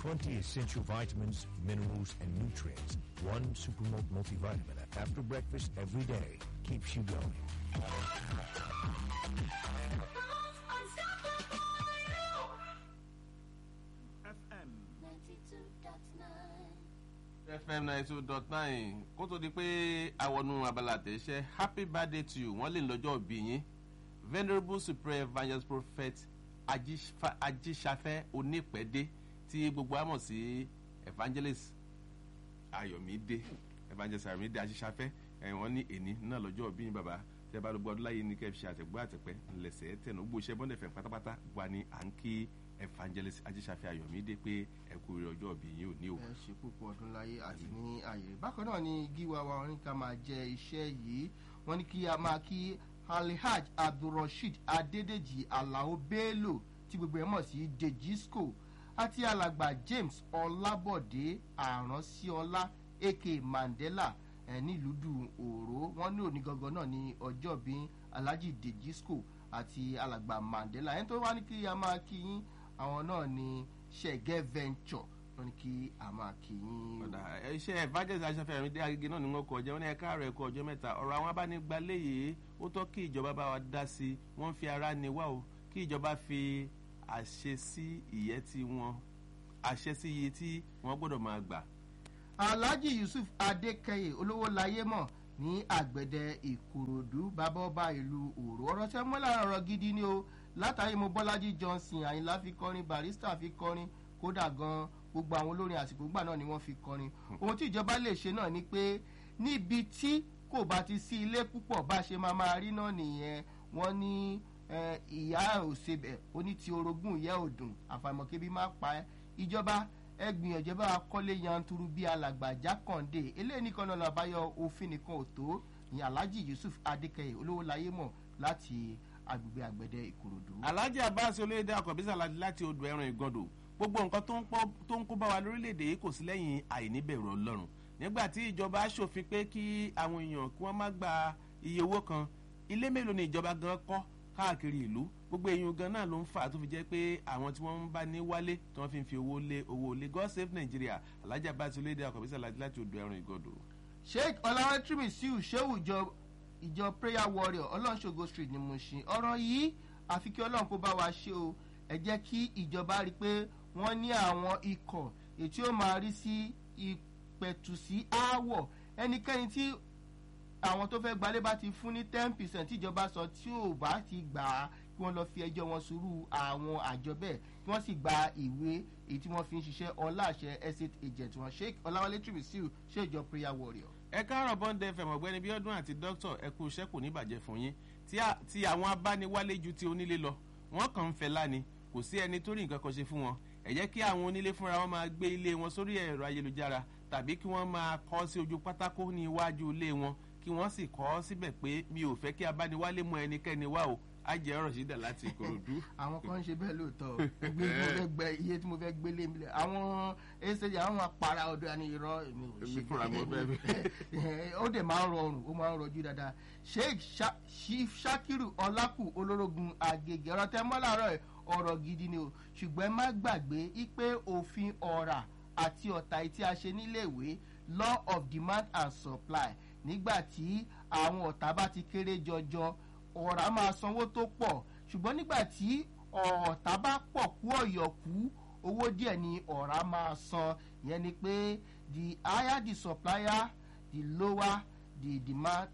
20 essential vitamins, minerals, and nutrients. One Supermalt multivitamin after breakfast every day keeps you going. FM. fm ninety two dot nine kó tó di pé àwọnú abala àtẹ̀ṣẹ́ happy birthday to you wọ́n lè lọ́jọ́ òbí yín venerable supreme evangelist prophet Ajíṣfa- ajíṣafẹ́ onípẹ̀dé tí gbogbo àmọ̀ sí evangelist ayọ̀mídé evangelist ayọ̀mídé ajíṣafẹ́ ẹ̀ wọ́n ní èní náà lọ́jọ́ òbí yín bàbá tẹ́ bá lọ́gbọ́ ọdún láyé ní kẹ́ fi ṣe àtẹ̀gbọ́ àtẹ̀pẹ́ ńlẹ̀sẹ̀ tẹ̀nà gbogbo iṣẹ́ bọ́ndẹ̀fẹ̀ pátápátá wà ní à ń kí evangelist ajíṣafẹ́ ayọ̀mídé pé ẹ kú ire ọjọ́ òbí yín ò ní o. ẹ ṣe púpọ̀ ọdún láyé àti ní ààyè bákan náà ni gíwa wa wọn ní ká máa jẹ iṣẹ́ yìí wọ́n ní kí a máa kí alhaj abdulrasheed adédèjì alao bello tí gbogbo ẹ̀ mọ̀ sí dejisco àti alàgbà james ọlábọ̀dé àránsíọlá aka mandela ẹ̀ nílùú dùn òró wọ́n ní òní gangan náà ní ọjọ́ bí alhaji dejisco àti alàgbà mandela ẹni tó wá ní kí a máa kí yín àwọn náà ní ṣẹ̀gẹ́ venture wọ́n ní kí a máa kí yín. ọ̀dà iṣẹ́ evangelist aṣọ́fẹ́ àmì dé agége náà ni wọ́n kọ ọjọ́ wọn ní ẹ̀ka ààrẹ ẹ̀kọ́ ọjọ́ mẹ́ta ọ̀rọ̀ àwọn abánigbalẹ̀ yìí ó tọ́ kí ìjọba bá wa dá sí i wọ́n fi ara ni wá o kí ìjọba fi àṣẹ sí ìyẹ́ tí wọ́n àṣẹ sí iye tí wọ́n gbọ́dọ̀ máa gbà. alhaji yusuf adékẹyẹ olówó láyé mọ̀ ní àgbẹ̀dẹ ìkòròdú bàbá ọba ìlú òrò ọ̀rọ̀ tí wọ́n mọ́ lára ọ̀rọ̀ gidi ni o látàrí mo bọ́lájí johnson àyìnlá fi kọrin barista fi kọrin kódà gan gbogbo àwọn olórin àsìkò gbà náà ni wọ́n fi kọrin ohun tí ìjọba lè ṣe náà ni pé níbi tí kò bá ti sí ilé púpọ̀ bá ṣe máa máa rí náà nìyẹn wọ́n ní eh, ìyá òsebẹ̀ oní ti orogún ìyá òdùn àfàìmọ̀ kébí má pa ẹ́ ìjọba ẹ gbìyànjú bá wa kọ́lé yanturu bíi alàgbà jákàndé eléyìí nìkan náà làbáyọ òfin nìkan ò tó ní alhaji yusuf adékẹyẹ olówó láyé mọ̀ láti agbègbè àgbẹ̀dẹ ìkòròdú. alhaji abbas olóyèdè akọ̀bísà láti odò ẹran ìgọdò gbogbo nǹkan tó ń pọ́- tó ń kó bá wa lórílẹ̀‐èdè yìí kò sí lẹ́yìn àìníbẹ̀rù ọlọ́run nígbà tí ìjọba ṣòfin pé kí àwọn èèyàn kí wọ́n má gba iye owó kan ilé mélòó ni ìjọba gan kọ́ káàkiri ìlú gbogbo èèyàn gan náà ló ń fà á tó fi jẹ́ pé àwọn tí wọ́n ń bá ní wálé tí wọ́n fi ń fi owó lé owó lé god save nigeria alhaji abbas olóyèdè akọ̀bísà láti odò ẹran ìgọdò. sheikh ọlárẹ́tìrì siu sehu ìjọ ìjọ prayer warrior ọlọ́ṣogo street ní mushin ọ̀rọ̀ yìí àfi kí ọlọ́run kó bá wa ṣe o ẹ jẹ́ kí ìjọba rí i pé wọ́n ní àwọn ikọ̀ ètí ó máa rí sí ìpẹ̀tùsí aáwọ̀ ẹnikẹ́ni tí àwọn tó fẹ́ gbalé bá ti fún ní ten percent tíjọba sọ tí ò bá ti gbà á kí wọ́n lọ fi ẹjọ́ wọn sùúrù àwọn àjọ bẹ́ẹ̀ kí wọ́n sì gba ìwé èyí tí wọ́n fi ń ṣiṣẹ́ ọláṣẹ estate agent wọn sheikh ọláwálé tìrìsíù ṣèjọ prayer warrior. ẹ káàárọ̀ bọ́ńdẹ fẹ̀mọ̀ ọ̀gbẹ́ni bíọ́dún àti dókítà ẹ kú iṣẹ́ kò ní bàjẹ́ fún yín tí a- tí àwọn abániwálé ju ti onílé lọ wọ́n kàn ń fẹ́ láni kò sí ẹni tó rí nǹkan kan ṣe fún wọn ẹ jẹ́ kí àwọn onílé fúnra wọn máa gbé ilé wọn sórí ẹ̀rọ ayélujára tàbí kí wọ́n máa kọ́ sí ojú pátákó ní iwájú ilé wọn kí wọ́n sì kọ́ síbẹ̀ pé mi ò fẹ́ kí abániwálé mú ẹnikẹ́ni wá o á jẹ́ ọ̀rọ̀ sídà láti ìkòròdú. àwọn kan ń ṣe bẹ́ẹ̀ lóòótọ́ o. gbé tí mo fẹ́ gbẹ iye tí mo fẹ́ gbélé mi lẹ̀ àwọn ẹsẹ̀ àwọn apara ọdọ àni irọ́ èmi ò Èmi ṣe fúnra mo fẹ́ bẹ́ẹ̀. ó dẹ̀ máa ń rọrùn ó máa ń rọjú dáadáa sheikh Sha- chief shakiru ọlákù olórogún agege ọ̀rọ̀ tẹ́ mọ́ láàárọ̀ ẹ̀ ọ̀rọ̀ gidi ni o ṣùgbọ́n ẹ má gbàgbé ipe òfin ọ̀rà àti ọ̀tá tí a ṣe níléèwé law of demand and supply nígbà tí àwọn ọ̀tá bá ti kéré jọjọ ọ̀rá máa sanwó tó pọ̀ ṣùgbọ́n nígbà tí ọ̀tá bá pọ̀ kú ọ̀yọ̀kú owó díẹ̀ ni ọ̀rá máa san ìyẹn ni pé the higher the supplier the lower the demand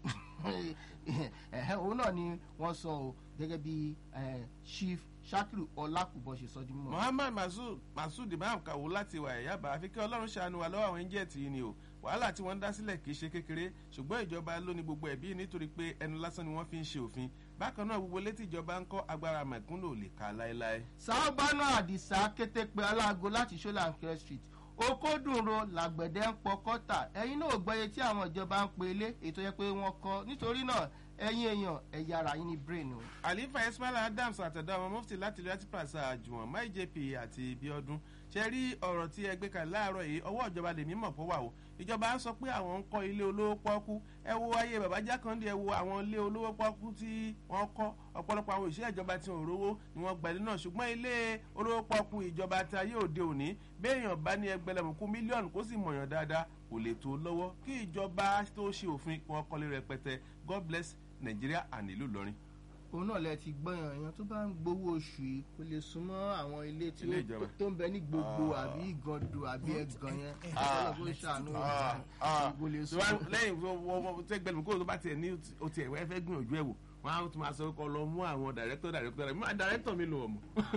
ẹ̀hẹ́ òun náà ni wọ́n sọ o gẹ́gẹ́ bí eh, chief shakiru ọlákùbọ̀ ṣe sọ di mímọ́. muhammad masud masud imam kawo láti wà ẹ̀yábà àfi kí ọlọ́run ṣàánú wa lọ́wọ́ àwọn ẹ̀ńjẹ̀tì yìí ni o wàhálà tí wọ́n ń dá sílẹ̀ kì í ṣe kékeré ṣùgbọ́n ìjọba ló ní gbogbo ẹ̀bí nítorí pé ẹnu lásán ni wọ́n fi ń ṣe òfin bákan náà gbogbo létí ìjọba ń kọ́ agbára mẹ̀kúnnù ò lè ka láéláé. sábàánà àdìsá kété pé aláàgó láti ṣọláńkẹ street okòdùnro làgbẹ̀dẹ ń pọ kọ́tà ẹ̀yin náà gbọ́yé tí àwọn ìjọba ń pe ilé ètò yẹ pé wọ́n kọ́ nítorí náà ẹ̀yin èèyàn ẹ̀yà ara yín ní brain o. àlífà ismail adams àtẹ̀dá ọmọ mufti láti ilé láti pàṣẹ àjùwọ̀n mai jp àti bíọ́dún ṣe rí ọ̀rọ̀ tí ẹgbẹ́ kan láàárọ̀ yìí ọwọ́ ìjọba lè mímọ̀ pọ̀ wà o ìjọba ń sọ pé àwọn ń kọ́ ilé olówó pọ́ọ́kú ẹ wo ayé bàbá jákàndé ẹ wo àwọn ilé olówó pọ́ọ́kú tí wọ́n kọ́ ọ̀pọ̀lọpọ̀ àwọn òṣìṣẹ́ ìjọba tí wọn ò rówó ni wọ́n gba ilé náà ṣùgbọ́n ilé olówó pọ́kú ìjọba tí ayé òde òní béèyàn bá ní ẹgbẹ̀lẹ́mùkú mílíọ̀nù kó sì mọ̀yàn dáadáa kò lè tó lọ́wọ́ kí ìjọba tó ṣe òfin kí wọ́n kọ́lé rẹpẹtẹ god bless nigeria and ìlú ìlọrin. òun náà lẹ ti gbọ́yàn èèyàn tó bá ń gbowó oṣù yìí kò lè súnmọ́ àwọn ilé tí Ilé ó ìjọba. tó ń bẹ ní gbogbo àbí ìgàndò àbí ẹ̀gàn yẹn ọlọ́gbọ́n ṣàánú kò lè tó bá súnmọ́. lẹ́yìn tó wọ́n wọ́n tẹ́ gbẹ̀lú kó tó bá tiẹ̀ ní o tiẹ̀ wẹ́ fẹ́ gbìyànjú ẹ̀ wò wọ́n á tún máa sọ kọ́ lọ mú àwọn dàrẹ́tọ̀ dàrẹ́tọ̀ rẹ̀ mú dàrẹ́tọ̀ mi lò wọ̀ mọ́.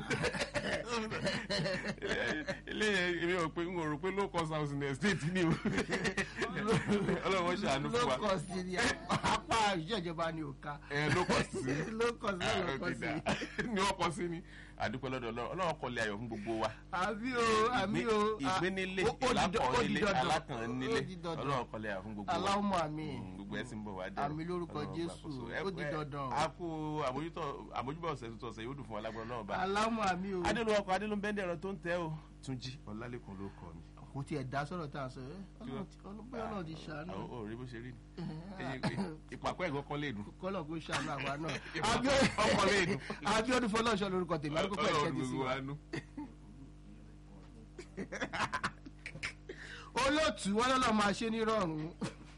ilé yẹn èmi ò pé n ò rò pé low cost house in the state ni o ọlọ́run ṣàánú fún wa low cost ni apá ìṣèjọba ni ò ká ẹ low cost sí low cost náà low cost ni ni wọ́n kọ́ sí ni àdúpẹ́ lọ́dọ̀ ọlọ́run ọlọ́run kọ́lé ayọ̀ fún gbogbo wa àbí o àmì o ìgbénílé ó- ó di dan- ó di ìlákọ̀ọ́nílé dandan. alákànnílé Ó di dandan. ọlọ́run kọ́lé ayọ̀ fún gbogbo wa aláwọ̀ àmì Mm, gbogbo ẹ sì ń bọ̀ wá dé. Àmì lórúkọ Jésù, ó di dandan. a kú àmójútó àmójúbọ̀ ọ̀sẹ̀ tuntun ọ̀sẹ̀ yóò dùn fún wa lágbára náà bá. aláwọ̀ àmì o adélu ọkọ̀ adélu bẹ́ndẹ̀ ẹ̀rọ tó ń tẹ́ o túnjí ọ̀làlẹ́kùn ló kọ́ mi. kò tiẹ̀ dá sọ̀rọ̀ tá a sọ ẹ́ ọlọ́pẹ́ ọlọ́run ti ṣàánú àwọn ò rí bó ṣe rí ni Ẹyin- ìpàkọ́ ẹ̀gọ́ kan lè dùn. kọ́lọ̀ kó ṣàánú àwa náà ọkọ̀ lè dùn. abiodun fọlọ́ọ̀ṣọ́ lorúkọ tèmi arúgbó pẹ̀lú Ọlọ́run ẹ̀kẹ́ ti sí gbogbo wa wa nú. olóòtú wọn lọ́lọ́ máa ṣe ní rọrùn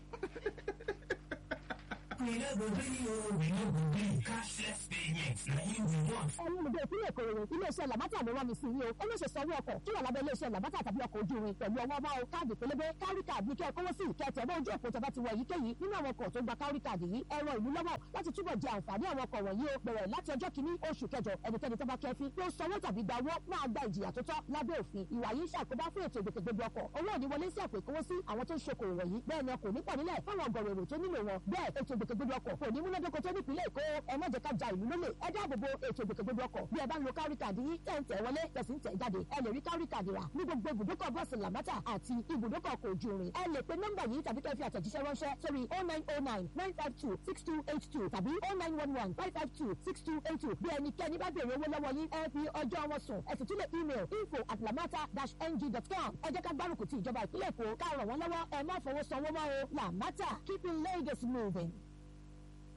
ẹ̀yin olùgbé ìpínlẹ̀ Ìkòròdú iléeṣẹ́ làbátà ló rán mi sí yín o ó lè ṣe sanwó ọkọ̀ tó wà lábẹ́ iléeṣẹ́ làbátà tàbí ọkọ̀ ojú irin pẹ̀lú ọwọ́ máa o káàdì pélébé kárí káàdì ní kẹ́ ẹ kówó sí ìkẹtẹ̀ bá ojú òpó tẹ́bá ti wọ èyíkéyìí nínú àwọn ọkọ̀ tó gba kárí káàdì yìí ẹ̀rọ ìlú lọ́wọ́ láti túbọ̀ jẹ àǹfààní àwọn ọkọ̀ wọ̀nyí o bẹ̀rẹ̀ láti ọjọ́ kìíní oṣù kẹjọ ẹnikẹ́ni tó bá kẹfí tó sanwó tàbí gba owó máa gba ìjìyà tó tọ́ lábẹ́ òfin ìwà yìí ṣàkóbá fún ètò ìgbòkègbodò ọkọ̀ owó òní wọlé sí àpò ìkówó sí àwọn tó ń ṣokòwò wọ̀nyí bẹ́ẹ̀ ni ọkọ̀ nípọ̀ nílẹ̀ fáwọn ọgọ̀rọ̀ èrò tó nílò wọn bẹ́ẹ̀ ètò ìgbòkègbodò ọkọ̀ kò ní múnádóko tó nípìnlẹ̀ Èkó ẹ má jẹ́ ká ja ìlú lólè ẹ dáàbò bo ètò ìgbòkègbodò ọkọ̀ bí ẹ bá ń lo kárí kàdí yín tẹ̀ ń tẹ̀ wọlé tẹ̀sí ń tẹ̀ jáde ẹ lè rí kárí kàdí rà ní gbogbo ibùdókọ̀ bọ́ọ̀sì làmátà àti ibùdókọ̀ ọkọ̀ ojú irin ẹ lè pe nọ́mbà yìí tàbí kẹ́ fi àtẹ̀jíṣẹ́ ránṣẹ́ sórí oh nine oh nine nine five two six two eight two tàbí oh nine one one five five two six two eight two bí ẹnikẹ́ni bá béèrè owó lọ́wọ́ yín ẹ fi ọjọ́ wọn sùn ẹ sì tún lè email info at lamata dash ng dot com ẹ jẹ́ ká gbárùkù ti ìjọba ìpínlẹ̀ Èkó ká ràn wọ́n lọ́wọ́ ẹ má fọwọ́ sanwó mọ́ o lamata keeping Lagos moving.